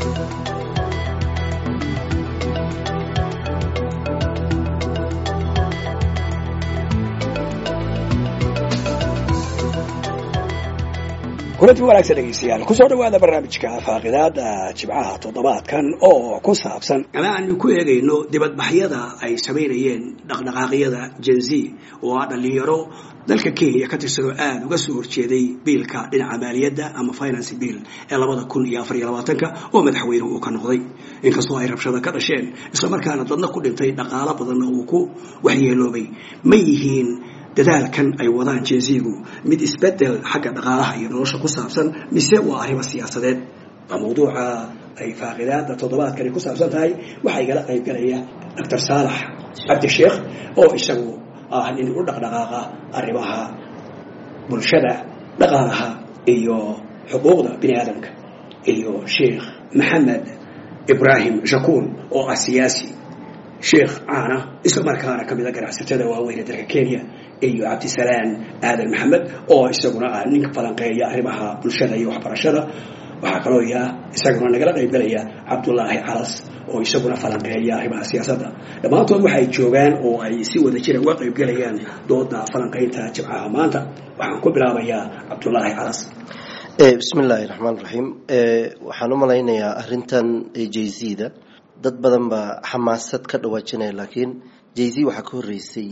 kulanti wanaagsan dhegeystayaal kusoo dhawaada barnaamijka faaqidaada jibcaha toddobaadkan oo ku saabsan ama aanu ku eegayno dibadbaxyada ay samaynayeen dhaqdhaqaaqyada jenzi oo ah dhalinyaro dalka kenya ka tirsanoo aada uga soo horjeeday biilka dhinaca maaliyadda ama finance bill ee labada kun iyo afar iyo labaatanka oo madaxweynuhu uu ka noqday inkastoo ay rabshada ka dhasheen islamarkaana dadna ku dhintay dhaqaalo badanna uu ku waxyeeloobay ma yihiin dadaalkan ay wadaan jenzigu mid isbedel xagga dhaqaalaha iyo nolosha ku saabsan mise waa arrimo siyaasadeed waa mawduuca ay faaqidaada toddobaadkani ku saabsan tahay waxaa igala qaybgalaya doctor saalax cabdisheekh oo isagu ah nin u dhaqdhaqaaqa arrimaha bulshada dhaqaalaha iyo xuquuqda bini aadamka iyo sheekh maxamed ibraahim shakuul oo ah siyaasi sheekh caana isla markaana ka mida ganacsatada waaweyn ee dalka kenya iyo cabdisalaan aadan maxamed oo isaguna ah ninka falanqeeya arrimaha bulshada iyo waxbarashada waxaa kaloo ya isaguna nagala qaybgalaya cabdulaahi calas oo isaguna falanqeeya arrimaha siyaasadda dhammaantood waxay joogaan oo ay si wada jira uga qaybgalayaan dooda falanqaynta jibcaha maanta waxaan ku bilaabayaa cabdulaahi calas bismi illaahi raxmaan raxiim waxaan u malaynayaa arintan j z da dad badan baa xamaasad ka dhawaajinaya laakiin j z waxaa ka horeysay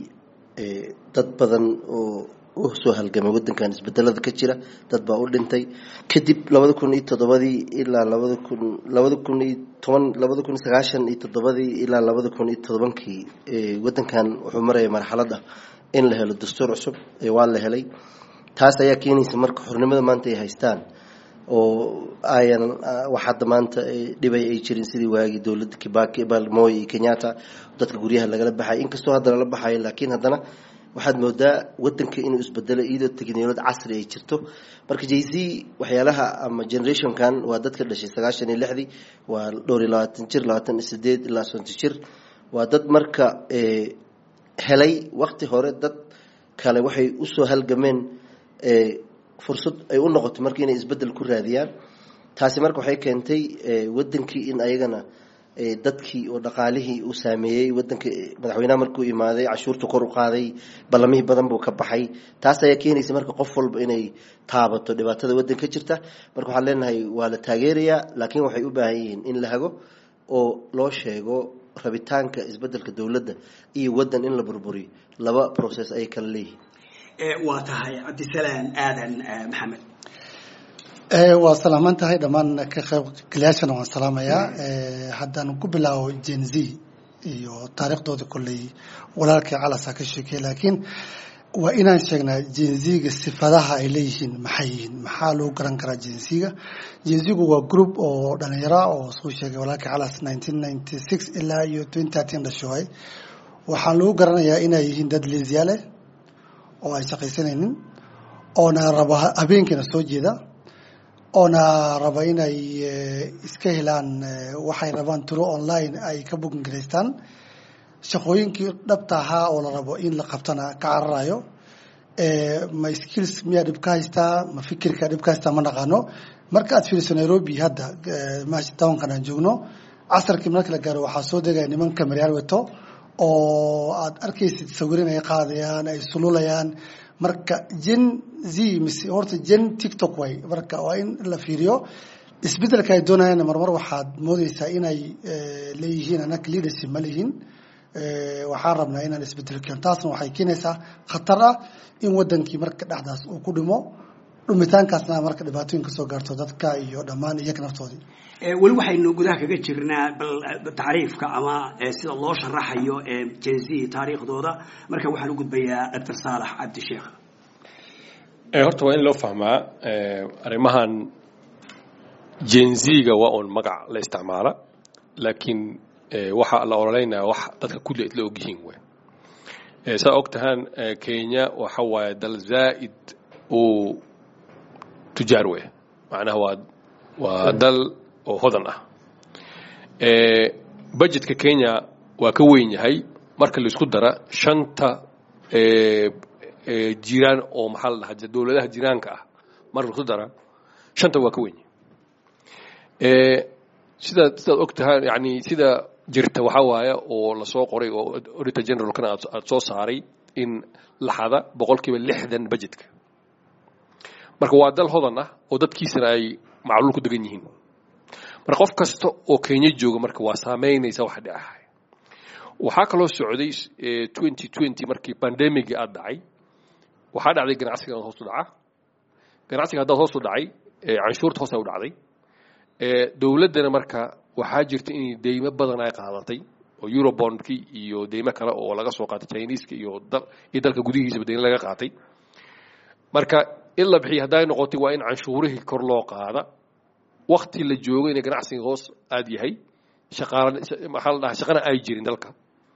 dad badan oo u soo halgamay wadankan isbedelada ka jira dad baa u dhintay kadib labada kun iyo toddobadii ilaa labada kun labada kun iyo toban labada kun iyo sagaashan iyo toddobadii ilaa labada kun iyo todobankii wadankan wuxuu maraya marxaladda in la helo dastuur cusub waa la helay taas ayaa keenaysa marka xornimada maanta ay haystaan oo ayan wax hadda maanta dhibay ay jirin sidii waagii dowladda kibaki balmoy iyo kenyatta dadka guryaha lagala baxay inkastoo hadda lala baxayo laakiin haddana waxaad moodaa wadanka inuu isbedelo iyadoo technoload casri ay jirto marka j z waxyaalaha ama generationkan waa dadka dhashay sagaashan iyo lixdii waa dhowr iyo labaatan jir labaatan iyo sideed ilaa sonton jir waa dad marka helay wakti hore dad kale waxay usoo halgameen fursad ay u noqotay marka inay isbedel ku raadiyaan taasi marka waxay keentay wadankii in ayagana dadkii oo dhaqaalihii uu saameeyey wadanka madaxweynaha markuu imaaday cashuurta kor u qaaday ballamihii badan buu ka baxay taas ayaa keenaysa marka qof walba inay taabato dhibaatada wadan ka jirta marka waxaan leenahay waa la taageerayaa laakiin waxay u baahan yihiin in la hago oo loo sheego rabitaanka isbedelka dowladda iyo wadan in la burburiyo laba process ayay kala leeyihiin waa tahay cabdisalaan aadan maxamed waa salaaman tahay dhammaan ka qaybgalayaashana waan salaamayaa haddaan ku bilaabo gen z iyo taariikhdooda kolley walaalkii calasa ka sheekey laakiin waa inaan sheegnaa jenziga sifadaha ay leeyihiin maxay yihiin maxaa lagu garan karaa jenziga jenzigu waa group oo dhalinyara oo suu sheegay walaalkii calas nineteen ninety six ilaa iyo twenty thirteen dhashoay waxaa lagu garanayaa inay yihiin dad leesyaale oo ay shaqaysanaynin oona raba habeenkiina soo jeeda oona raba inay iska helaan waxay rabaan turo online ay ka booking garaystaan shaqooyinkii dhabta ahaa oo la rabo in la qabtana ka cararayo ma skills miyaa dhib ka haystaa ma fikirka dhib ka haystaa ma naqaano marka aad fiiriso nairobi hadda townkan aan joogno casarkii marka la gaaro waxaa soo degaya niman kameryaal weto oo aad arkaysid sawirin ay qaadayaan ay sululayaan marka gen z mise horta gen tiktok way marka waa in la fiiriyo isbedelka ay doonayaan marmar waxaad moodeysaa inay leeyihiin anaka leadership ma lihin waxaan rabnaa inaan isbedel keeno taasna waxay keenaysaa khatar ah in wadankii marka dhexdaas uu ku dhimo dhumitaankaasna marka dhibaatooyin kasoo gaarto dadka iyo dhammaan iyaga naftoodii weli waxaynu gudaha kaga jirnaa bal tacriifka ama sida loo sharaxayo jenzi taariikhdooda marka waxaan u gudbayaa doctor saalax cabdisheekh horta waa in loo fahmaa arrimahan jenziga waa uun magac la isticmaala laakiin waxaa la ololeynaya wax dadka kulli isla ogyihiin wey saa og tahaan kenya waxa waaye dal zaa'id uu tujaar wey macnaha waa waa dal oo hodan ah budgetka kenya waa ka weyn yahay marka laisku dara shanta jiraan oo maxaa la dhahaa dowladaha jiraanka ah marka laisku dara shanta waa ka weyn yahay sida sidaad og tahay yani sida jirta waxaa waaye oo lasoo qoray oo auditor generalkana aad aad soo saaray in laxada boqolkiiba lixdan budgetka marka waa dal hodan ah oo dadkiisana ay macluul ku degan yihiin marka qof kasta oo kenya jooga marka waa saameynaysa waxa dhacahay waxaa kaloo socday twenty twenty markii pandemigii aad dhacay waxaa dhacday ganacsiga hoos u dhaca ganacsiga haddaad hoos u dhacay canshuurta hoos ay u dhacday dowladdana marka waxaa jirta in deymo badan ay qaadatay oo eurobondki iyo deymo kale oo laga soo qaatay chineska iyo iyo dalka gudihiisaba deymo laga qaatay marka in la bixiyo hadday noqotay waa in canshuurihii kor loo qaada wakti la joogo inay ganacsiga hoos aad yahay shaqaala maxaa la dhahaa shaqana ay jirin dalka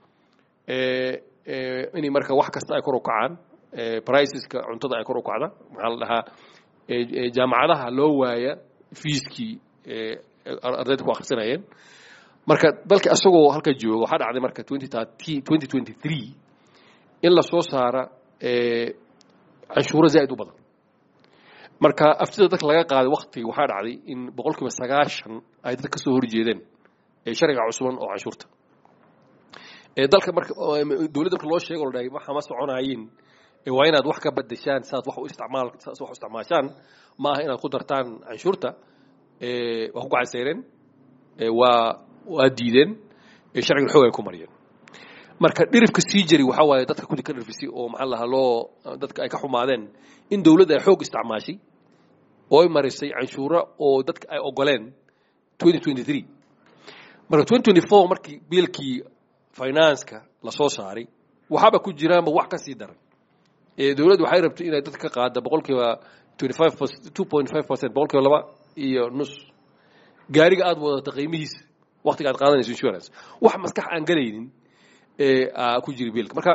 inay marka wax kasta ay kor u kacaan priceska cuntada ay kor u kacda maxaa la dhahaa jaamacadaha loo waaya fiiskii ardayda ku akhrisanayeen marka dalka isagoo halka jooga waxaa dhacday marka twenty twenty three in la soo saara canshuuro zaa'id u badan marka aftida dadka laga qaaday wakti waxaa dhacday in boqol kiiba sagaashan ay dadka kasoo horjeedeen sharciga cusuban oo canshuurta dalka marka dowladda marka loo sheego la dhahay waxa ma soconaayeen waa inaad wax ka badashaan saad wax u isticmaal saad wax u isticmaashaan ma aha inaad ku dartaan canshuurta waa ku gacanseyreen waa waa diideen sharciga xoog ay ku mariyeen marka dhirifka sii jari waxaa waaye dadka kudi ka dhirfisay oo maxaa lahaa loo dadka ay ka xumaadeen in dowladda ay xoog isticmaashay oo ay marisay canshuuro oo dadka ay ogoleen twenty twenty three marka twenty twenty four markii biilkii financeka lasoo saaray waxaaba ku jiraanba wax ka sii daran dowladdu waxay rabtay inay dadka ka qaada boqolkiiba twenty five two point five percent boqolkiiba laba iyo nus gaariga aad wadata qiimihiisa waktiga aad qaadanayso insurance wax maskax aan galaynin ku jiri biilka marka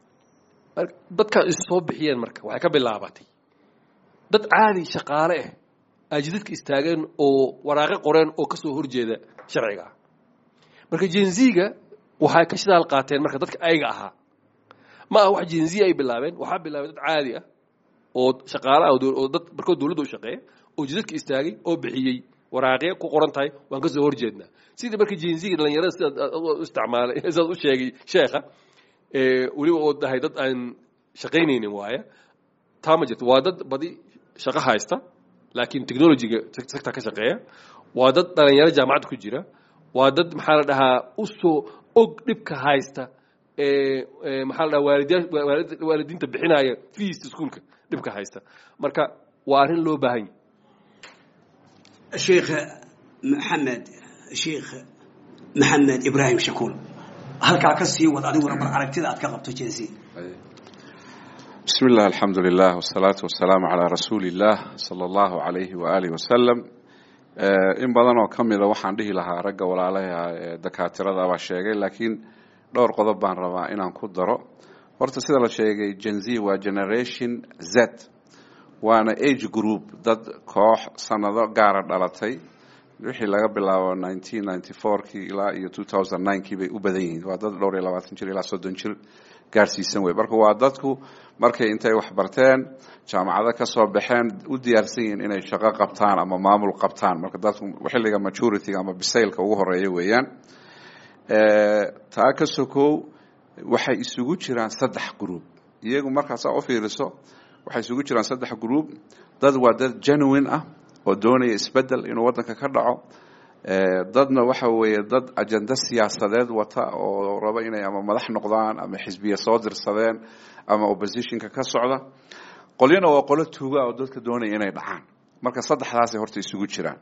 dadka is soo bixiyeen marka waxay ka bilaabatay dad caadi shaqaale ah ajidadka istaageen oo waraaqe qoreen oo kasoo horjeeda sharciga ah marka jenziga waxay ka shidaal qaateen marka dadka ayaga ahaa ma aha wax jenzi ay bilaabeen waxaa bilaabay dad caadi ah oo shaqaale ah oo dad markoo dowladda u shaqeeya oo jidadka istaagay oo bixiyey waraaqe ku qoran tahay waan kasoo horjeednaa sidii marka jenziga dhalinyarada sidaad u isticmaalay sidaad u sheegay sheekha weliba oo dahay dad aan shaqaynaynin waaya taa ma jirto waa dad badi shaqo haysta laakiin technologyga sector ka shaqeeya waa dad dhalinyaro jaamacadda ku jira waa dad maxaa la dhahaa usoo og dhibka haysta maxaa la dhahaa waalidiya waalidiinta bixinaya fees iskuolka dhibka haysta marka waa arrin loo baahan yahy sheekh maxamed sheekh maxamed ibraahim shakuul halkaa ka sii wad adiguna bar aragtida aad ka qabto jensi بسم الله الحمد لله والصلاة والسلام على رسول الله صلى الله عليه وآله وسلم in badan oo ka mida waxaan dhihi lahaa ragga walaalaha ee dakaatirada baa sheegay laakiin dhowr qodob baan rabaa inaan ku daro horta sida la sheegay gen z waa generation z waana age group dad koox sanado gaara dhalatay wixii laga bilaabo nineteen ninety fourkii ilaa iyo two thousand ninekii bay u badan yihiin waa dad dhowr iyo labaatan jir ilaa soddon jir gaarsiisan wey marka waa dadku markay intay wax barteen jaamacado ka soo baxeen u diyaarsan yihiin inay shaqo qabtaan ama maamul qabtaan marka dadku xilliga majorityga ama bisaylka ugu horeeya weeyaan taa ka sokow waxay isugu jiraan saddex group iyagu markaasaa u fiiriso waxay isugu jiraan saddex group dad waa dad genuine ah oo doonaya isbedel inuu waddanka ka dhaco dadna waxa weeye dad ajenda siyaasadeed wata oo raba inay ama madax noqdaan ama xisbiya soo dirsadeen ama oppositionka ka socda qolyana waa qolo tuuga oo dadka doonaya inay dhacaan marka saddexdaasay horta isugu jiraan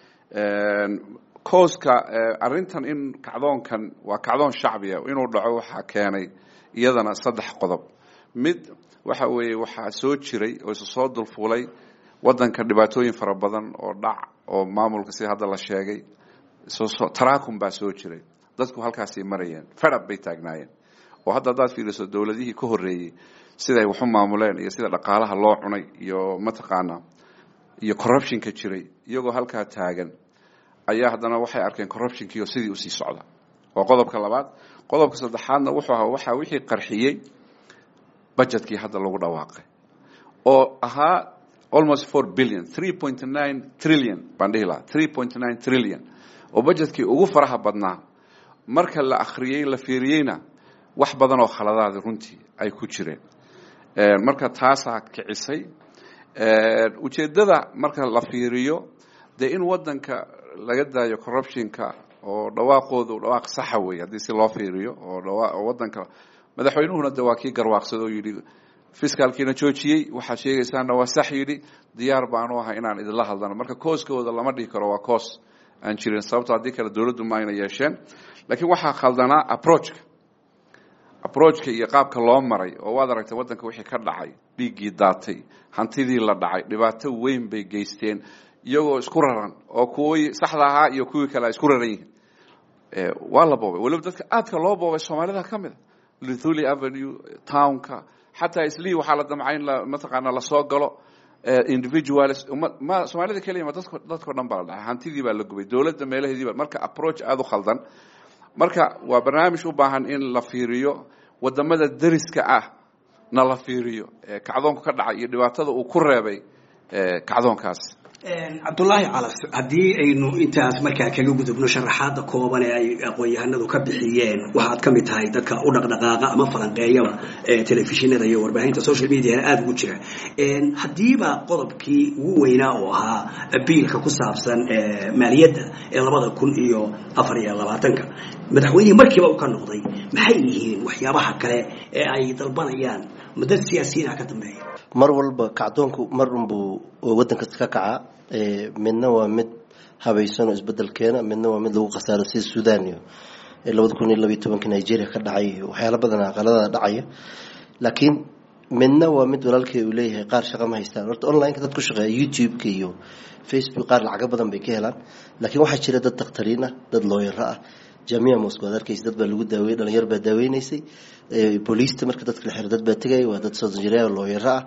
cooska arrintan in kacdoonkan waa kacdoon shacbiya inuu dhaco waxaa keenay iyadana saddex qodob mid waxa weeye waxaa soo jiray oo isu soo dulfulay waddanka dhibaatooyin fara badan oo dhac oo maamulka sida hadda la sheegay taraakum baa soo jiray dadku halkaasay marayeen fedhab bay taagnaayeen oo hadda haddaad fiiriso dowladihii ka horreeyey siday waxu maamuleen iyo sida dhaqaalaha loo cunay iyo mataqaanaa iyo corruptionka jiray iyagoo halkaa taagan ayaa haddana waxay arkeen corruptionkiio sidii usii socda waa qodobka labaad qodobka saddexaadna wuxuu ahaa waxaa wixii qarxiyey budgetkii hadda lagu dhawaaqay oo ahaa almost four billion three point nine trillion baan dhihi lahaa three point nine trillion oo budgetkii ugu faraha badnaa marka la akhriyey la fiiriyeyna wax badan oo khaladaada runtii ay ku jireen marka taasaa kicisay ujeeddada marka la fiiriyo dee in waddanka laga daayo corruptionka oo dhawaaqoodu dhawaaq saxa wey haddii si loo fiiriyo oo dhawa waddanka madaxweynuhuna de waa kii garwaaqsada oo yidhi fiskaalkiina joojiyey waxaad sheegaysaana waa sax yidhi diyaar baanu ahay inaan idinla hadlano marka kooskooda lama dhihi karo waa coos aan jirin sababto haddii kale dowladdu ma ayna yeesheen laakiin waxaa khaldanaa approachka approachka iyo qaabka loo maray oo waad aragtay waddanka wixii ka dhacay dhiiggii daatay hantidii la dhacay dhibaato weyn bay geysteen iyagoo isku raran oo kuwii saxda ahaa iyo kuwii kale ay isku raran yihiin waa la boobay waliba dadka aadka loo boobay soomaalida ka mid a luthuli avenue townka xataa islii waxaa la damcay in mataqaana lasoo galo individuals ma soomaalida keliya ma dadko dadkao dhan baa la dhacay hantidii baa la gubay dowladda meelaheediiba marka approach aada u khaldan marka waa barnaamij u baahan in la fiiriyo wadamada deriska ah na la fiiriyo kacdoonku ka dhacay iyo dhibaatada uu ku reebay kacdoonkaas cabdulaahi calas haddii aynu intaas markaa kaga gudubno sharaxaada kooban ee ay aqoon-yahanadu ka bixiyeen waxaad ka mid tahay dadka u dhaqdhaqaaqa ama falanqeeyaba telefishinada iyo warbaahinta social mediana aada ugu jira haddiiba qodobkii ugu weynaa oo ahaa biilka ku saabsan maaliyadda ee labada kun iyo afar iyo labaatanka madaxweynihii markiiba u ka noqday maxay yihiin waxyaabaha kale ee ay dalbanayaan mudad siyaasiyiina ka dambeeya mar walba kacdoonku mar unbuu waddan kasta ka kacaa midna waa mid habaysan oo isbedel keena midna waa mid lagu khasaaro sida sudan iyo labada kun iyo labiyo tobanka nigeria ka dhacay iyo waxyaala badan aqalada dhacaya laakiin midna waa mid walaalkay uu leeyahay qaar shaqa ma haystaan horta online-ka dad ku shaqeeya youtube-ka iyo facebook qaar lacago badan bay ka helaan laakiin waxaa jira dad dakhtariin ah dad looyaro ah jamia moscow ad arkaysa dad baa lagu daaweyey dhalinyar baa daaweynaysay booliista marka dadka la xiro dad baa tegaya waa dad soojira looyaro ah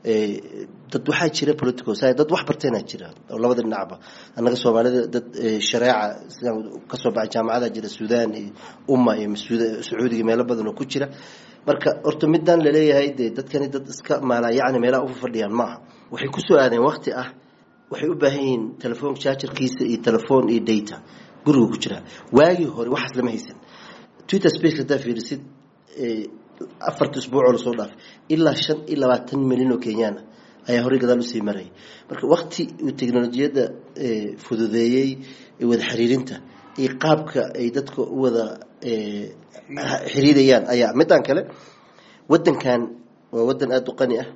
dad waxaa jira political science dad wax barteenaa jira oo labada dhinacba annaga soomaalida dad shareeca sidaan kasoo baxay jaamacada jira sudan iyo umma iyo sacuudiga meelo badan oo ku jira marka horta midaan laleeyahay dee dadkani dad iska maalaa yacni meelaha ufa fadhiyaan maaha waxay kusoo aadeen wakti ah waxay u baahan yihiin telefoon jaajarkiisa iyo telefoon iyo data guriga ku jiraa waagii hore waxaas lama haysan twitter space haddaa fiirisid afarta isbuucoo lasoo dhaafay ilaa shan iyo labaatan milyan oo kenyaana ayaa horey gadaal usii marayay marka wakti uu teknolojiyadda fududeeyey wada xiriirinta iyo qaabka ay dadka u wada xiriirayaan ayaa midaan kale wadankan waa wadan aada u qani ah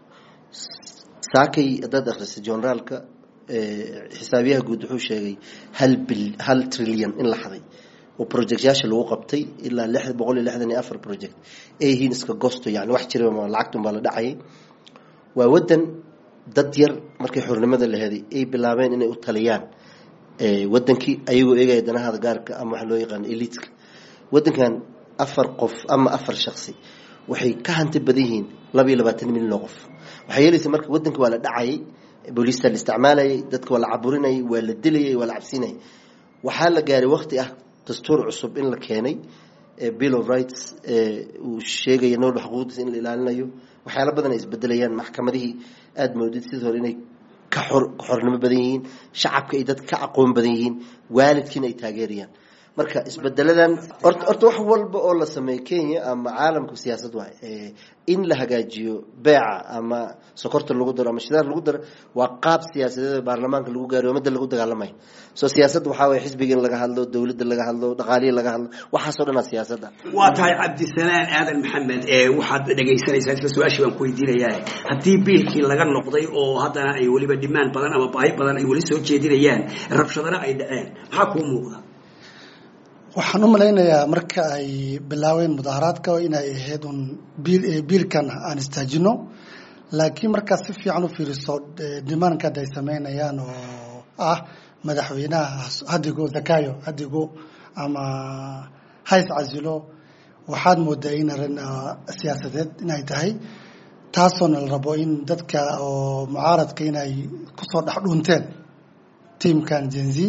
saakay haddaad akhrisa generaalka xisaabiyaha guud wuxuu sheegay hal bil hal trilyan in la xaday oo projectyaasha lagu qabtay ilaa lix boqol iyo lixdan iyo afar project ay yihiin iska gosto yani wax jira lacagtun baa la dhacayay waa wadan dad yar markay xornimada la heday ay bilaabeen inay u taliyaan wadankii ayagoo eegaya danahaada gaarka ama waxa loo yaqaano elitka wadankan afar qof ama afar shaksi waxay ka hanti badan yihiin laba iyo labaatan milyan oo qof waxay yeelaysa marka wadanka waa la dhacayay booliista la isticmaalayay dadka waa la caburinayay waa la dilayay waa la cabsinayay waxaa la gaaray wakti ah dastuur cusub in la keenay bill of rights uu sheegaya noolba xuquuqdiisa in la ilaalinayo waxyaala badan ay isbedelayaan maxkamadihii aada moodid sidii hore inay ka xor ka xornimo badan yihiin shacabka ay dad ka aqoon badan yihiin waalidkiina ay taageerayaan marka isbedeladan orta horta wax walba oo la sameeyo kenya ama caalamka siyaasad waay in la hagaajiyo beeca ama sokorta lagu daro ama shidaar lagu daro waa qaab siyaasadeed baarlamaanka lagu gaariyo umada lagu dagaalamay so siyaasadda waxaa waye xisbiga in laga hadlo dowladda laga hadlo dhaqaalihi laga hadlo waxaasoo dhan aa siyaasadda waa tahay cabdisalaan aadan maxamed ee waxaad dhegaysanaysaa isla su-aashii baan ku weydiinayaa haddii biilkii laga noqday oo haddana ay weliba dhimaan badan ama baahi badan ay weli soo jeedinayaan rabshadana ay dhaceen maxaa kuu muuqda waxaan u malaynayaa marka ay bilaabeen mudaharaadka inay ahayd un biilkan aan istaajino laakiin markaad si fiican u fiiriso dhimaanka hadda ay sameynayaan oo ah madaxweynaha hadigo zakayo hadigo ama hays casilo waxaad moodaa in arrin siyaasadeed inay tahay taasoona la rabo in dadka oo mucaaradka inay kusoo dhex dhuunteen tiamkan jenzi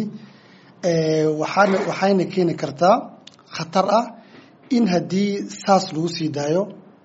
waxaana waxayna keeni kartaa khatar ah in haddii saas lagu sii daayo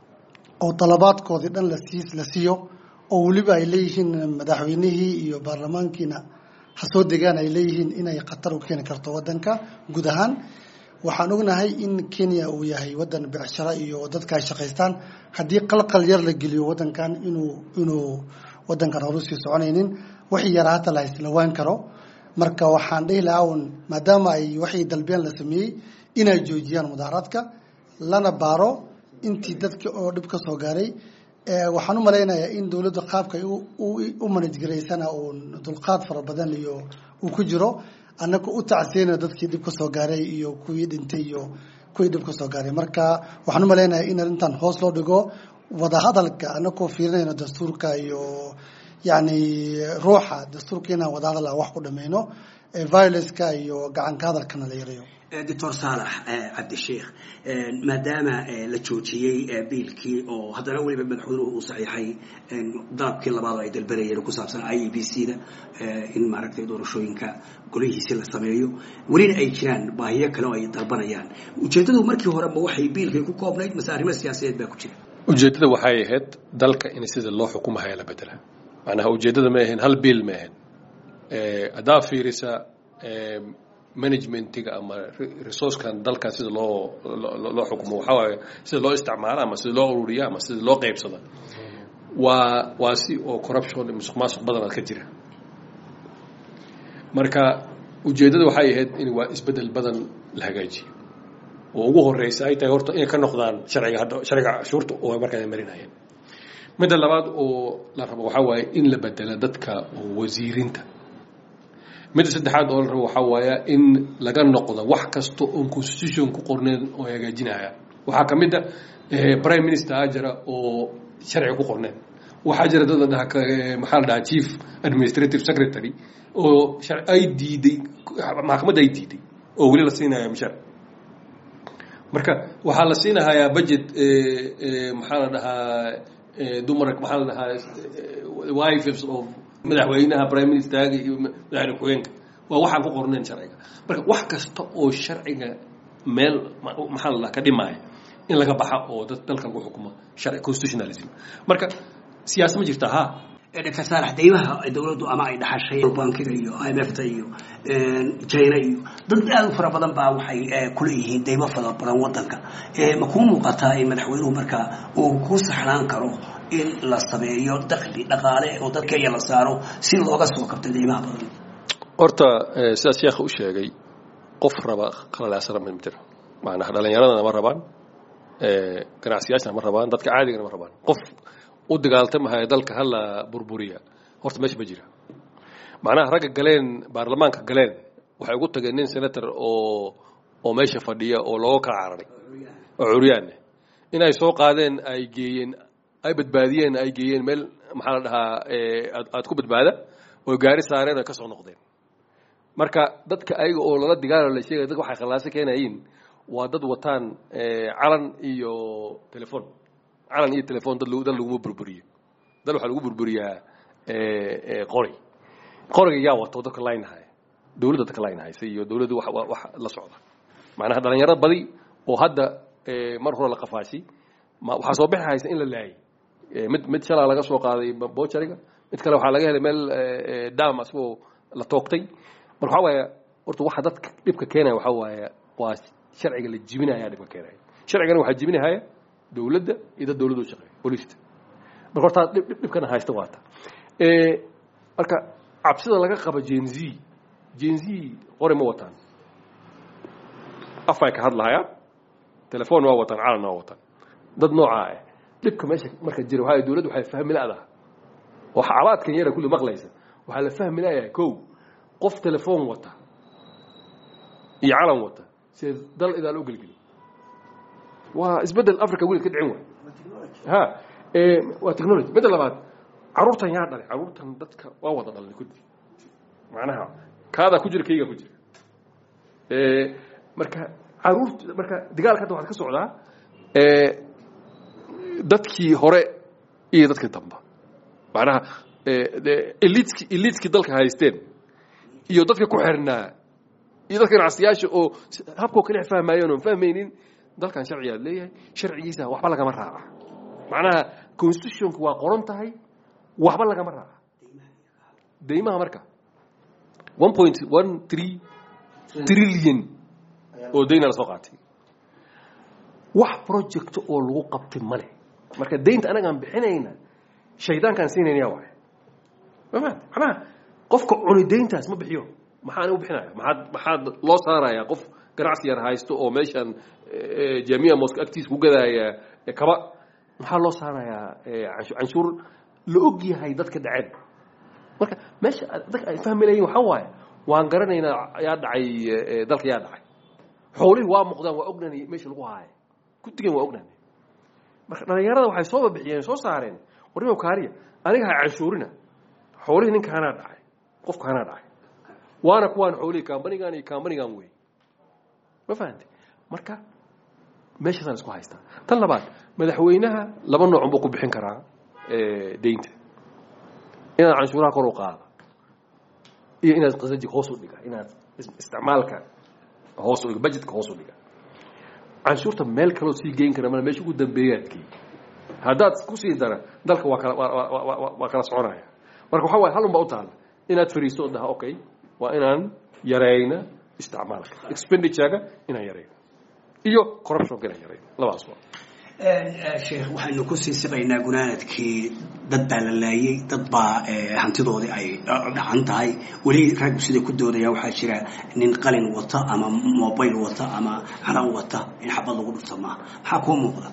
oo dalabaadkoodii dhan lasii la siiyo oo weliba ay leeyihiin madaxweynihii iyo baarlamaankiina ha soo degaan ay leeyihiin inay khatar u keeni karto wadanka guud ahaan waxaan ognahay in kenya uu yahay wadan becsharo iyo dadka ay shaqaystaan haddii qalqal yar la geliyo wadankan inuu inuu wadankan horusii soconaynin wixii yara hata la islawaan karo marka waxaan dhihi lahaa un maadaama ay waxii dalbeen la sameeyey inay joojiyaan mudaaharaadka lana baaro intii dadka oo dhib ka soo gaaray waxaan u malaynayaa in dowladda qaabka u manajgaraysana uun dulqaad fara badan iyo uu ku jiro annaga u tacsiyeyna dadkii dhib ka soo gaaray iyo kuwii dhintay iyo kuwii dhib ka soo gaaray marka waxaan u malaynayaa in arrintan hoos loo dhigo wadahadalka annagoo fiirinayno dastuurka iyo yacni ruuxa dastuurka inaan wadahadal wax ku dhameyno violenceka iyo gacanka hadalkana la yareeyo doctor saalax cabdisheikh maadaama la joojiyey biilkii oo haddana weliba madaxweynuhu uu saxiixay dalabkii labaad oo ay dalbanayeen ku saabsan i e b c da in maaragtay doorashooyinka golihiisi la sameeyo welina ay jiraan baahiyo kale oo ay dalbanayaan ujeeddadu markii hore ma waxay biilkay ku koobnayd mase arrimo siyaasadeed baa ku jira ujeeddada waxay ahayd dalka in sida loo xukumahaya la bedela macnaha ujeeddada ma ahayn hal biil ma ahayn haddaa fiirisa managementiga ama resourcekan dalkan sida loo loo xukumo waxaa waaye sida loo isticmaalo ama sida loo ururiya ama sida loo qaybsado waa waa si oo corruption musuq maasuq badanaad ka jira marka ujeeddada waxay ahayd in waa isbedel badan la hagaajiyo oo ugu horeysa ay tahay horta inay ka noqdaan sharciga hadda sharciga cashuurta oo markaa marinayeen midda labaad oo la rabo waxaa waaye in la bedelo dadka wasiirinta midda saddexaad oo la rabo waxaa waaya in laga noqdo wax kasta oon constitution ku qorneen oo hagaajinaya waxaa ka mid a prime minister a jira oo sharciga ku qorneen waxaa jira dad la dhaha maxaa la dhahaa chief administrative secretary oo ay diiday maxkamadda ay diiday oo weli la siinaya mishar marka waxaa la siinahayaa budget maxaa la dhahaa dumar maxaa la dhahaa wives of madaxweynaha prime ministerga iyo madaxweyne ku-xigeenka waa waxaan ku qornayn sharciga marka wax kasta oo sharciga meel maxaa la dhaha ka dhimaya in laga baxa oo dad dalka lagu xukumo sharci constitutionalism marka siyaasad ma jirta ha dr saalax deymaha dowladdu ama ay dhaxashay bankiga iyo i m f ta iyo china iyo dad aad u fara badan baa waxay kuleeyihiin deymo fara badan wadanka ma kuu muuqataa in madaxweynuhu markaa uu ku saxnaan karo in la sameeyo dakli dhaqaale oo dad kenya la saaro si looga soo kabto deymaha badan horta sidaas sheekha u sheegay qof raba qalalaasana ma jiro macnaha dhalinyaradana ma rabaan ganacsiyaashana ma rabaan dadka caadigana ma rabaan qof u dagaaltamahaya dalka hala burburiya horta meesha ma jira macnaha ragga galeen baarlamaanka galeen waxay ugu tageen nin senator oo oo meesha fadhiya oo looga kala cararay oo curyaanne inay soo qaadeen ay geeyeen ay badbaadiyeen ay geeyeen meel maxaa la dhahaa aad ku badbaada oo gaari saareen ay ka soo noqdeen marka dadka ayaga oo lala digaalo la sheegaya dadka waxay khallaaso keenayiin waa dad wataan calan iyo telefon calan iyo telefon dad dad laguma burburiyo dad waxaa lagu burburiyaa qori qoriga yaa wato dadka laynahaya dowladda dadka laynahaysa iyo dowladda wax wax la socda macnaha dhalinyaro badi oo hadda mar hore la qafaashi waxaa soo bixi haysa in la laayay mid mid shalaa laga soo qaaday bochariga mid kale waxaa laga helay meel dam asagoo la toogtay marka waxaa waaya horta waxa dadka dhibka keenaya waxaa waaya waa sharciga la jibinaya dhibka keenaya sharcigana waxaa jibinahaya dowladda iyo dad dowladda u shaqeeya booliista marka horta dhibkana haysta waata marka cabsida laga qaba jenz jenz qori ma wataan afay ka hadlahaya telefon waa wataan calan waa wataan dad noocaa ah dhibka meesha marka jira waxaa dowladda waxay fahmi la-daha oo xaalaadkan yara kulli maqlaysa waxaa la fahmi layahay kow qof telefon wata iyo calan wata see dal idaal u gelgeli waa isbedel africa weli ka dhicin waay ha waa technology midda labaad caruurtan yaa dhalay caruurtan dadka waa wada dhalnay kudi macnaha kaadaa ku jira kaygaa ku jira marka caruurt marka dagaalka hadda waxaad ka socdaa dadkii hore iyo dadkii damba macnaha elitki elitki dalka haysteen iyo dadka ku xirnaa iyo dadka ganacsiyaasha oo habkoo kale fahmaayeen oon fahmaynin dalkan sharcigaad leeyahay sharcigiisa waxba lagama raaca macnaha constitutionka waa qoran tahay waxba lagama raaca deymaha marka one point one three trillion oo dayna la soo qaatay wax project oo lagu qabtay male marka daynta anagaan bixinayna shaydaankaan siinayna waay mafahant macnaha qofka cuni dayntaas ma bixiyo maxaa anigu bixinaya maxaad maxaad loo saarayaa qof ganacsi yar haysto oo meeshan jamiya moska agtiisa ku gadaaya kaba maxaa loo saarayaa canshuur la og yahay dadka dhaceen marka meesha dadka ay fahmi layihin waxaa waaye waan garanaynaa yaa dhacay dalka yaa dhacay xoolihii waa muuqdaan waa ognaanay meesha lagu haaya guddigan waa ognaanay marka dhalinyarada waxay soo babixiyeen soo saareen warnimo kaariya aniga ha canshuurina xoolihii ninkaanaa dhacay qofkaanaa dhacay waana kuwaan xoolihii kambanigan iyo kambanigan wey ma fahamtay marka meeshaasaan isku haystaa tan labaad madaxweynaha laba noocun buu ku bixin karaa daynta inaad canshuuraha kor u qaada iyo inaad qasajig hoos u dhiga inaad isticmaalka hoos u dhiga budgetka hoos u dhiga canshuurta meel kaloo sii geyn kara mala meesha ugu dambeeyaad geey haddaad ku sii dara dalka waa kala waa kala soconaya marka waxaa waay halun baa u taalla inaad fariisto oo dhaha okay waa inaan yarayna isticmaalka expenditurega inaan yarayno iyo corruptionka inaan yarayno labadaas waa sheekh waxaynu ku sii siqaynaa gunaanadkii dad baa la laayey dad baa hantidoodii ay dhacan tahay weli raggu siday ku doodayaan waxaa jira nin qalin wata ama mobile wata ama calan wata in xabad lagu dhufto maaha maxaa kuu muuqda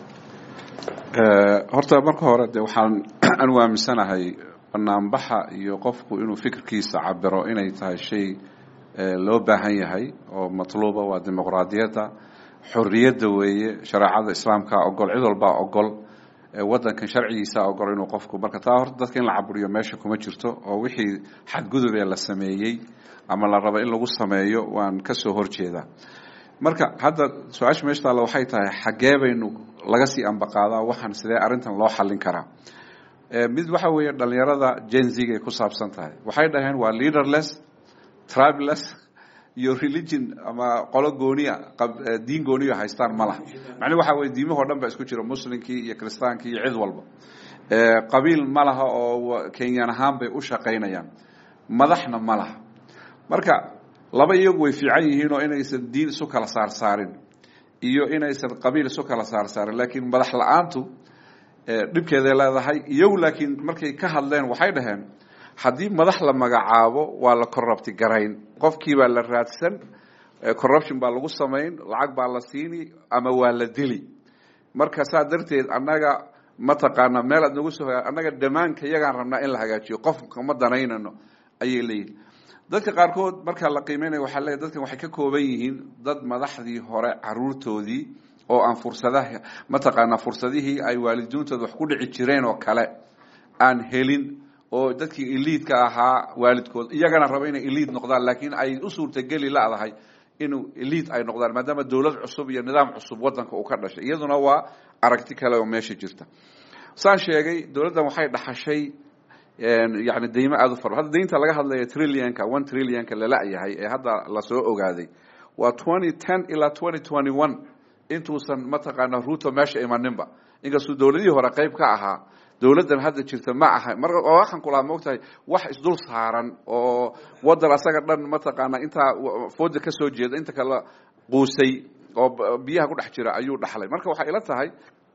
horta marka hore de waxaan anu aaminsanahay banaanbaxa iyo qofku inuu fikirkiisa cabiro inay tahay shay loo baahan yahay oo matluuba waa dimuqraadiyadda xorriyadda weeye shareecada islaamka ogol cid walbaa ogol wadankan sharcigiisa ogol inuu qofku marka taa horta dadka in la caburiyo meesha kuma jirto oo wixii xadgudubee la sameeyey ama la rabo in lagu sameeyo waan kasoo horjeedaa marka hadda su-aasha meesha taalla waxay tahay xaggee baynu laga sii ambaqaadaa waxaan sidee arrintan loo xallin karaa mid waxa weeye dhalinyarada jenziga ay ku saabsan tahay waxay dhaheen waa leaderless tribeless iyo religion ama qolo gooniya diin gooniya haystaan ma laha macnuu waxa weye diimahoo dhan ba isku jira muslimkii iyo kiristaankii iyo cid walba qabiil ma laha oo kenyan ahaan bay u shaqaynayaan madaxna ma laha marka laba iyagu way fiican yihiin oo inaysan diin isu kala saarsaarin iyo inaysan qabiil isu kala saarsaarin laakiin madax la-aantu dhibkeeday leedahay iyagu laakiin markay ka hadleen waxay dhaheen haddii madax la magacaabo waa la corrupti garayn qofkii baa la raadsan corruption baa lagu samayn lacag baa la siini ama waa la dili marka saa darteed annaga mataqaana meel aad nagu soo annaga dhammaanka iyagaan rabnaa in la hagaajiyo qofka ma danaynano ayay leeyihin dadka qaarkood markaa la qiimeynaya waxaa leeyahy dadkan waxay ka kooban yihiin dad madaxdii hore caruurtoodii oo aan fursadaha mataqaanaa fursadihii ay waalidiintooda wax ku dhici jireen oo kale aan helin oo dadkii eliidka ahaa waalidkood iyagana raba inay eliid noqdaan laakiin ay u suurtageli ladahay inuu eliid ay noqdaan maadaama dowlad cusub iyo nidaam cusub wadanka uu ka dhashay iyaduna waa aragti kale oo meesha jirta saan sheegay dowladdan waxay dhaxashay yani deymo aada u fara hadda deynta laga hadlaya trillionka one trillionka lala-yahay ee hadda lasoo ogaaday waa twenty ten ilaa twenty twenty one intuusan mataqaana ruto meesha imaninba inkastuu dowladihii hore qayb ka ahaa dowladdan hadda jirta ma aha mar waxaan kulahaa maogtahay wax isdul saaran oo wadan asaga dhan mataqaana intaa fooda ka soo jeeda inta kala quusay oo biyaha ku dhex jira ayuu dhaxlay marka waxay ila tahay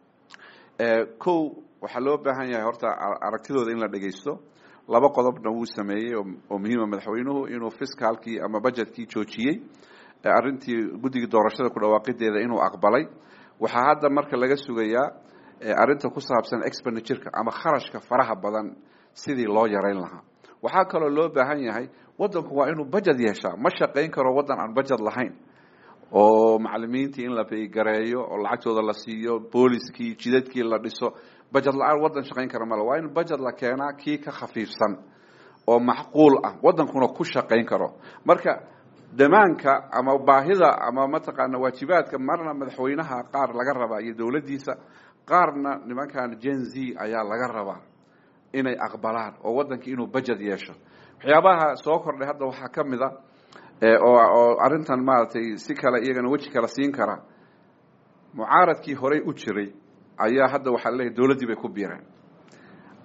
kow waxaa loo baahan yahay horta aragtidooda in la dhegaysto laba qodobna wuu sameeyey oo muhiima madaxweynuhu inuu fiscaalkii ama budgetkii joojiyey arrintii guddigii doorashada ku dhawaaqideeda inuu aqbalay waxaa hadda marka laga sugayaa arrinta ku saabsan expenditureka ama kharashka faraha badan sidii loo yarayn lahaa waxaa kaloo loo baahan yahay wadanku waa inuu budget yeeshaa ma shaqayn karo waddan aan budget lahayn oo macalimiintii in la baygareeyo oo lacagtooda la siiyo booliskii jidadkii la dhiso budget la-aan waddan shaqayn kara male waa in budget la keenaa kii ka khafiifsan oo macquul ah waddankuna ku shaqayn karo marka damaanka ama baahida ama mataqaana waajibaadka marna madaxweynaha qaar laga rabaa iyo dowladdiisa qaarna nimankan gen z ayaa laga rabaa inay aqbalaan oo waddankii inuu budget yeesho waxyaabaha soo kordhay hadda waxaa ka mid a oo arrintan maaragtay si kale iyagana weji kale siin kara mucaaradkii horey u jiray ayaa hadda waxaa leeyahy dowladdii bay ku biireen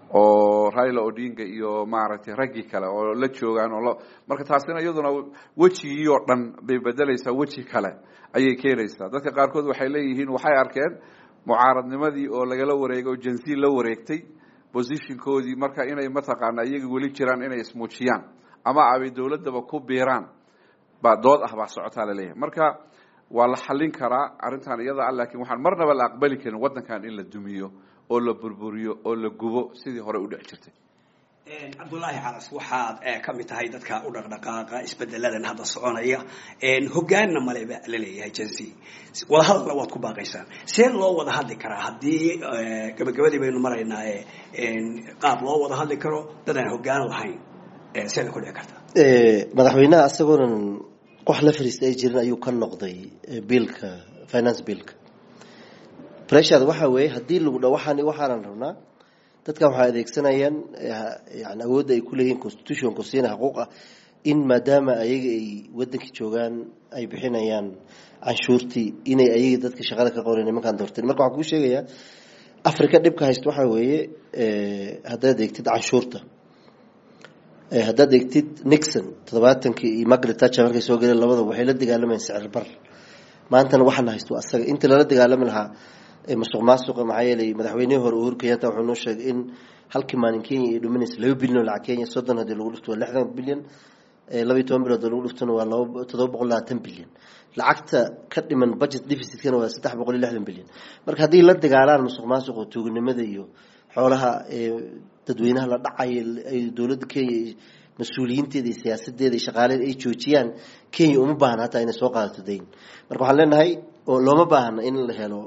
oo raila odinga iyo maaragtay raggii kale oo la joogaan oo marka taasina iyaduna wejigii oo dhan bay bedelaysaa weji kale ayay keenaysaa dadka qaarkood waxay leeyihiin waxay arkeen mucaaradnimadii oo lagala wareegay oo jansi la wareegtay positionkoodii marka inay mataqaana iyaga weli jiraan inay ismuujiyaan ama abay dowladdaba ku biiraan baa dood ah baa socotaa laleeyahay marka waa la xallin karaa arrintan iyada ah laakiin waxaan marnaba la aqbali karin waddankan in la dumiyo oo la burburiyo oo la gubo sidii hore u dhici jirtay cabdullaahi calas waxaad ka mid tahay dadka u dhaqdhaqaaqa isbedeladan hadda soconaya hogaanna maleba la leeyahay jansi wadahadalna waad ku baaqaysaan see loo wada hadli karaa haddii gabagabadii baynu maraynaa qaab loo wada hadli karo dad aan hogaan lahayn seeda ku dhici kartaa madaxweynaha isagoonan wax la fariista ay jirin ayuu ka noqday biilka finance biilka pressure waxa weeye haddii lagu dha waxaan waxaanan rabnaa dadkan waxay adeegsanayaan yani awoodda ay kuleeyihiin constitutionku siina xuquuq ah in maadaama ayaga ay wadankii joogaan ay bixinayaan canshuurtii inay ayaga dadka shaqada ka qoran nimankaan doorteen marka waxaan kuu sheegayaa africa dhibka haysta waxaa weeye haddaad eegtid canshuurta haddaad eegtid nixon toddobaatankii iyo margaret thatcher markay soo galeen labada waxay la dagaalamayeen sicir bar maantana waxaana haysto asaga inta lala dagaalami lahaa masuq maasuqa maxaa yeelay madaxweynihii hore uhuru kenyatta wuxuu noo sheegay in halkii maalin kenya ay dhuminaysa laba bilyan oo lacag kenya soddon haddii lagu dhufto waa lixdan bilyan laba iyo toban bilood oo lagu dhuftona waa laba toddoba boqol labaatan bilyan lacagta ka dhiman budget deficitkana waa saddex boqol iyo lixdan bilyan marka haddii la dagaalaan masuq maasuqa tuuganimada iyo xoolaha dadweynaha la dhacayo ay dowladda kenya mas-uuliyiinteeda iyo siyaasadeeda iyo shaqaaleeda ay joojiyaan kenya uma baahna hataa inay soo qaadato dayn marka waxaan leenahay oo looma baahna in la helo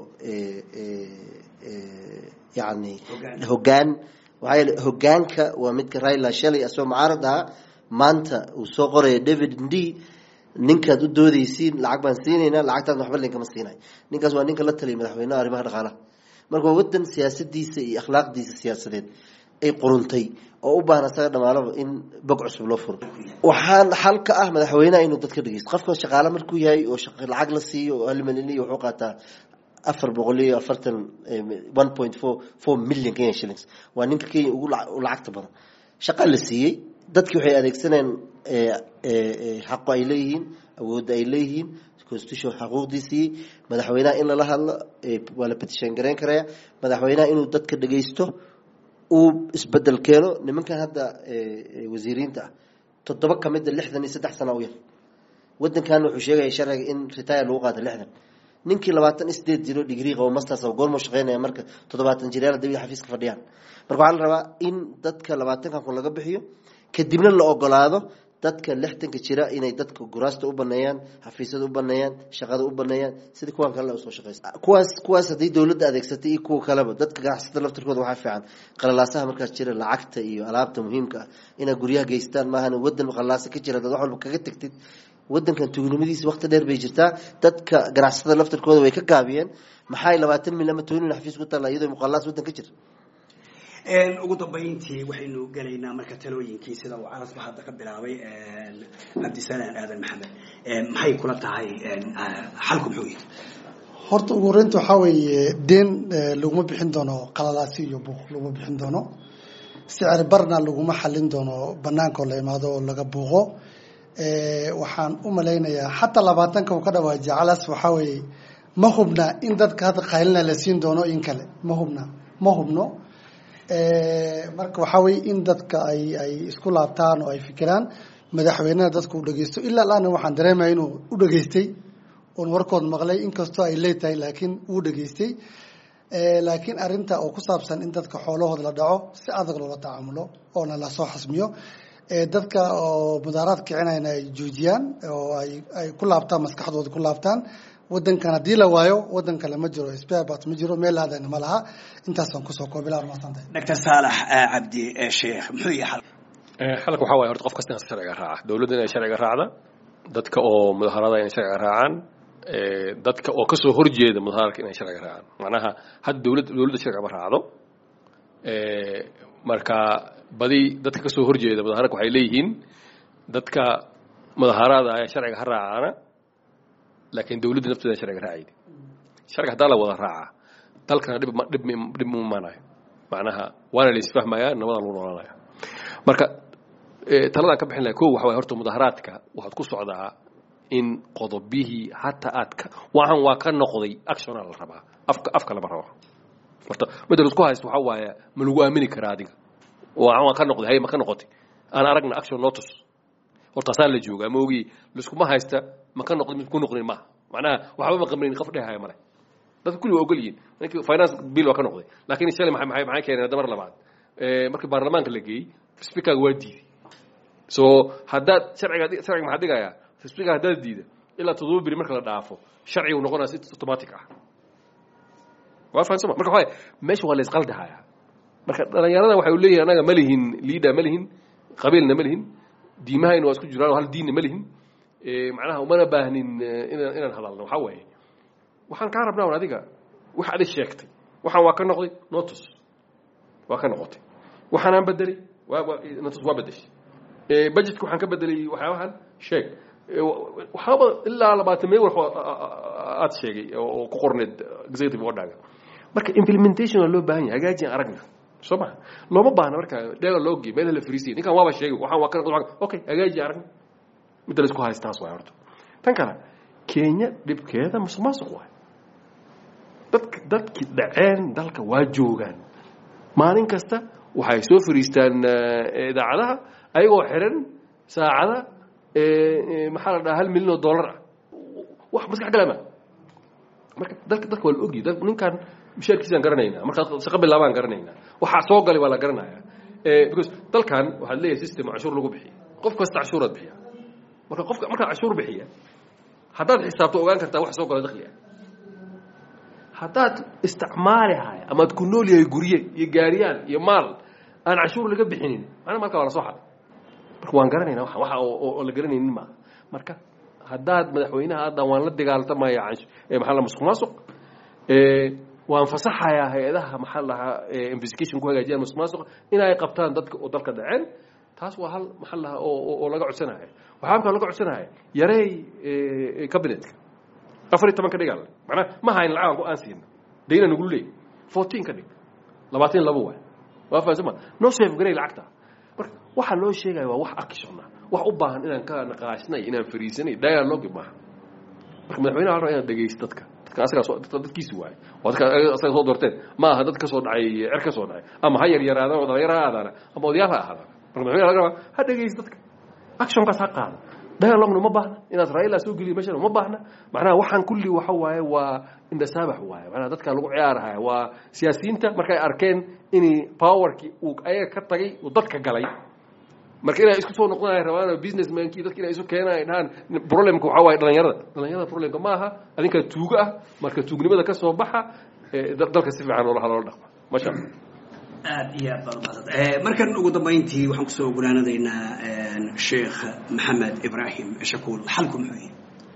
yani hogaan waxaa yeele hogaanka waa midka raila shalay asagoo mucaarad ahaa maanta uu soo qoraya david d ninkaad u doodaysiin lacag baan siinaynaa lacagtaas waxba linkama siinay ninkaas waa ninka la taliyay madaxweynaha arrimaha dhaqaalaha marka waa wadan siyaasadiisa iyo akhlaaqdiisa siyaasadeed ay quruntay oo u baahan asaga dhamaalaba in bog cusub loo furo waxaan xal ka ah madaxweynaha inuu dadka dhegeysto qofka shaqaale markuu yahay oo lacag la siiyo oo hal milyan iyo wuxuu qaataa afar boqol iyo afartan one point four four million kenya shillings waa ninka kenya ugu lacagta badan shaqa la siiyey dadkii waxay adeegsanayeen xaqo ay leeyihiin awoodda ay leeyihiin constitution xaquuqdii siiyey madaxweynaha in lala hadlo waa la petition garayn karaya madaxweynaha inuu dadka dhegeysto uu isbedel keeno nimankan hadda wasiiriinta ah toddoba kamida lixdan iyo saddex sana u yar wadankan wuxuu sheegaya sharciga in retire lagu qaato lixdan ninkii labaatan sideed jiro digrii qabo masters goormuu shaqeynaya marka toddobaatan jiryaal dabi xafiiska fadhiyaan marka waxaa la rabaa in dadka labaatankan kun laga bixiyo kadibna la ogolaado dadka lixdanka jira inay dadka guraasta u baneeyaan xafiisyada u baneeyaan shaqada u baneeyaan sidii kuwan kale usoo shaqeysa kuwaas kuwaas haddii dowladda adeegsatay iyo kuwa kaleba dadka ganacsatada laftirkooda waxaa fiican qalalaasaha markaas jira lacagta iyo alaabta muhiimka ah inaad guryaha geystaan maahan wadan qalaasa ka jira dad wax walba kaga tegtid wadankan tuugnimadiisa waqti dheer bay jirtaa dadka ganacsatada laftirkooda way ka gaabiyeen maxay labaatan milyan ama toban milyan xafiis ku taalla iyadoo muqalaas wadan ka jira ugu dambayntii waxaynu gelaynaa marka talooyinkii sida uu carasba hadda ka bilaabay cabdisalaan aadan maxamed maxay kula tahay xalku muxuu yihi horta ugu horeynta waxaa weeye deen laguma bixin doono qalalaasi iyo buuq laguma bixin doono sicir barna laguma xalin doono banaankaoo la imaado oo laga buuqo waxaan u malaynayaa xataa labaatanka uu ka dhawaajiya calas waxaa weeye ma hubna in dadka hadda qaylina la siin doono in kale ma hubna ma hubno marka waxaa weye in dadka ay ay isku laabtaan oo ay fikiraan madaxweynaha dadka u dhegeysto ilaa laana waxaan dareemaya inuu u dhageystay oon warkood maqlay inkastoo ay leetahay laakiin uu dhageystay laakiin arinta oo ku saabsan in dadka xoolahooda la dhaco si adag loola tacaamulo oona lasoo xasmiyo dadka oo mudaaraad kicinayna ay joojiyaan oo ay ay ku laabtaan maskaxdooda ku laabtaan wadankan haddii la waayo wadan kale ma jiro sparebat ma jiro meel aadana ma laha intaasaan kusoo koobilaa masantahay doctor saalax cabdi sheekh muxuu yahay xalka waxaa waye horta qof kasta in sharciga raaca dowladda inay sharciga raacda dadka oo mudaharada inay sharciga raacaan dadka oo kasoo horjeeda mudaharka inay sharciga raacaan macnaha hadda dowladda dowladda sharciga ma raacdo marka badi dadka kasoo horjeeda mudaharka waxay leeyihiin dadka mudaharada ayaa sharciga ha raacaana laakiin dowladda nafteeda sharciga raacaydi sharciga haddaa la wada raacaa dalkana dhib dhib dhib ma imaanayo macnaha waana la isfahmayaa nabada lagu noolanaya marka taladaan ka bixin lahay ko waxa waye horta mudaharaadka waxaad ku socdaa in qodobihii hataa aad ka waxaan waa ka noqday actiona la rabaa afka afka lama rabo horta midda laisku haysto waxaa waaye ma lagu aamini karaa adiga waxaan waa ka noqday hay ma ka noqotay aan aragna action noo tus hortaasaa la joogaa ma ogi liskuma haysta ma ka noqday ku noqnin maaha macnaha waxba ma qabnayn qof dhehaya male dadka kulli waa ogol yihiin ninkii finance bill waa ka noqday laakiin shalay maxay maxay maxay keeneen damar labaad markii baarlamaanka la geeyey speakerga waa diiday so haddaad sharciga sharciga maxaa dhigayaa speaker haddaad diida ilaa toddoba beri marka la dhaafo sharciga uu noqonaya si automatic ah waa fahansama marka waxaa meesha waa la isqaldahaya marka dhalinyarada waxay leeyihin anaga ma lihin liida ma lihin qabiilna ma lihin diimahayna waa isku jiraan hal diinna ma lihin macnaha umana baahnin inaan inaan hadalno waxaa waaye waxaan kaa rabnaa un adiga wax adig sheegtay waxaan waa ka noqday notus waa ka noqotay waxaanaan bedelay notus waa bedeshay budgetka waxaan ka bedelay waxyaabahan sheeg waxaaba ilaa labaatan meel wax aad sheegay oo ku qorneed executive orderga marka implementation waa loo baahan yahay hagaajin aragna soo maha looma baahna marka dheega loo gey meelaha la fariisiyay ninkan waaba sheegay waxaan waa ka okay hagaaji aragna midda la isku haystaas waay horta tan kale kenya dhibkeeda musuq maasuq waay dadka dadkii dhaceen dalka waa joogaan maalin kasta waxay soo fariistaan idaacadaha ayagoo xiran saacada maxaa la dhaha hal milyan oo dollar ah wax maskax galama marka dalka dalka waa la ogyi ninkan mishaarkiisaan garanaynaa markaa shaqo bilaabaan garanaynaa waxaa soo galay waa la garanaya because dalkan waxaad leeyahay system cashuur lagu bixiya qof kasta cashuuraad bixiya marka qofka markaa cashuur bixiya haddaad xisaabto ogaan kartaa wax soo gala dakhliga haddaad isticmaali haya amaad ku nool yahay gurye iyo gaariyaan iyo maal aan cashuur laga bixinin macna marka waa la soo xaday marka waan garanayna waa waxa oo la garanaynin maaha marka haddaad madaxweynaha hadda waan la dagaaltamaya maxaa la musuq maasuq waan fasaxayaa hay-adaha maxaa lahaa investigation ku hagaajiyaan musuq maasuq inay qabtaan dadka oo dalka dhaceen taas waa hal maxaa lahaa oo oo laga codsanaya waxaa markaa laga codsanaya yareey cabinetka afar iyo toban ka dhigaa macnaa ma hayn lacag aan ku aan siina dayna nagu leey fourteen ka dhig labaatan laba waay waa fahansama noo safe garay lacagta marka waxaa loo sheegaya waa wax akishona wax u baahan inaan ka naqaashnay inaan fariisanay dialogue maaha marka madaxweynaha waxaa inaan dhegaysto dadka dadka asagaa soo dadkiisi waaye waa dadka asaga soo doorteen ma aha dad ka soo dhacay cer ka soo dhacay ama ha yar yaraadaan oo dhalinyaro ha aadaana ama odayaal ha ahaadaan marka madaxweynaha laga rabaa ha dhegaysto dadka actionkaas ha qaada dialogna ma baahna inaad raila soo geliyo meeshana ma baahna macnaha waxaan kulli waxa waaye waa indhasaabax waaye macnaha dadka lagu ciyaarahaya waa siyaasiyiinta markay arkeen in powerkii uu ayaga ka tagay uu dadka galay marka inay isku soo noqdaan ay rabaan businessmankii dadka inay isu keenaan ay dhahaan problemka waxaa waaye dhalinyarada dhalinyarada problemka ma aha adinkaa tuugo ah marka tuugnimada ka soo baxa dalka si fiican loola loola dhaqma masha allah aad iyo aad baad umahadsad markan ugu dambayntii waxaan kusoo gunaanadaynaa sheekh maxamed ibraahim shakuul xalku muxuu yahay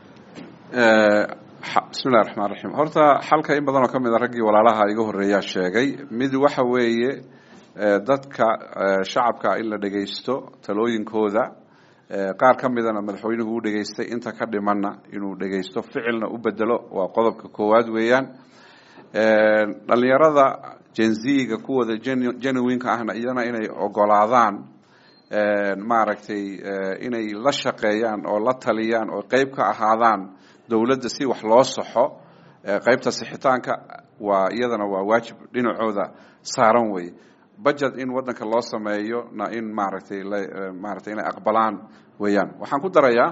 bismi illahi raxmaan raxiim horta xalka in badan oo ka mid a raggii walaalaha iga horreeyaa sheegay mid waxa weeye dadka shacabka in la dhegaysto talooyinkooda qaar ka midana madaxweynuhu u dhegaystay inta ka dhimanna inuu dhegaysto ficilna u bedelo waa qodobka koowaad weeyaan dhalinyarada jenziga kuwooda genuinka ahna iyana inay ogolaadaan maaragtay inay la shaqeeyaan oo la taliyaan oo qeyb ka ahaadaan dowladda si wax loo saxo qeybta sixitaanka waa iyadana waa waajib dhinacooda saaran wey budget in wadanka loo sameeyo na in maaragtay maaragtay inay aqbalaan weeyaan waxaan ku darayaa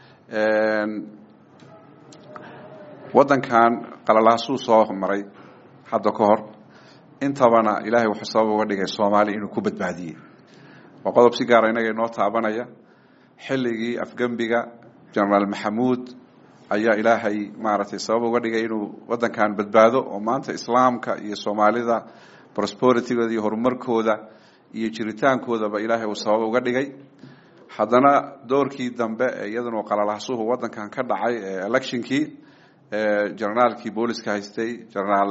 waddankan qalalaasuu soo maray hadda ka hor intabana ilaahay wuxuu sabab uga dhigay soomaali inuu ku badbaadiyey waa qodob si gaara inaga inoo taabanaya xilligii afgembiga genaraal maxamuud ayaa ilaahay maaragtay sabab uga dhigay inuu waddankan badbaado oo maanta islaamka iyo soomaalida prosperitygooda iyo horumarkooda iyo jiritaankoodaba ilaahay uu sabab uga dhigay haddana doorkii dambe ee iyaduna qalalahsuhu waddankan ka dhacay ee electionkii generaalkii booliska haystay genaraal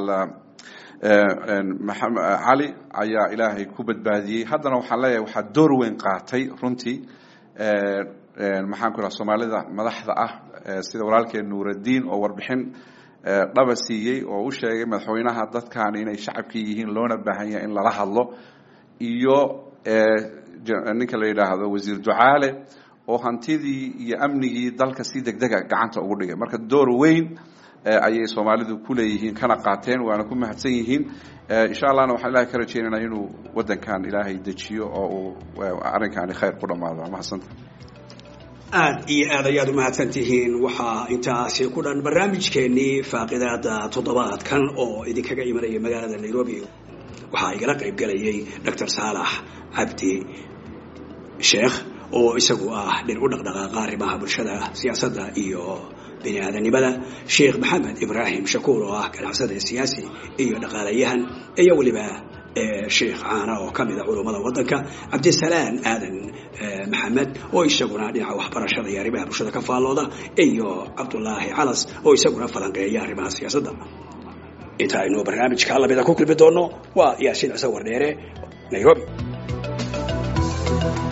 cali ayaa ilaahay ku badbaadiyey haddana waxaan leeyahay waxaa door weyn qaatay runtii maxaan ku idhaha soomaalida madaxda ah sida walaalkeen nuuraddiin oo warbixin dhaba siiyey oo u sheegay madaxweynaha dadkan inay shacabkii yihiin loona baahan yahay in lala hadlo iyo ninka la yidhaahdo wasiir ducaale oo hantidii iyo amnigii dalka si degdega gacanta ugu dhigay marka door weyn ayay soomaalidu ku leeyihiin kana qaateen waana ku mahadsan yihiin insha allahna waxaan ilahay ka rajaynaynaa inuu wadankan ilaahay dejiyo oo uu arrinkaani khayr ku dhammaado waa mahadsanta aad iyo aad ayaad umahadsan tihiin waxaa intaasi ku dhan barnaamijkeenii faaqidaada toddobaadkan oo idinkaga imanaya magaalada nairobi waxaa igala qayb galayay doctor saalax cabdi sheekh oo isagu ah dhin u dhaqdhaqaaqa arrimaha bulshada siyaasadda iyo bini aadanimada sheekh maxamed ibraahim shakuur oo ah ganacsada siyaasi iyo dhaqaalayahan iyo weliba sheekh caana oo ka mida culummada waddanka cabdisalaan aadan maxamed oo isaguna dhinaca waxbarashada iyo arrimaha bulshada ka faallooda iyo cabdulaahi calas oo isaguna falanqeeya arrimaha siyaasadda inta aynu barnaamijka lamida ku kulmi doono waa yaasiin cise wardheere nairobi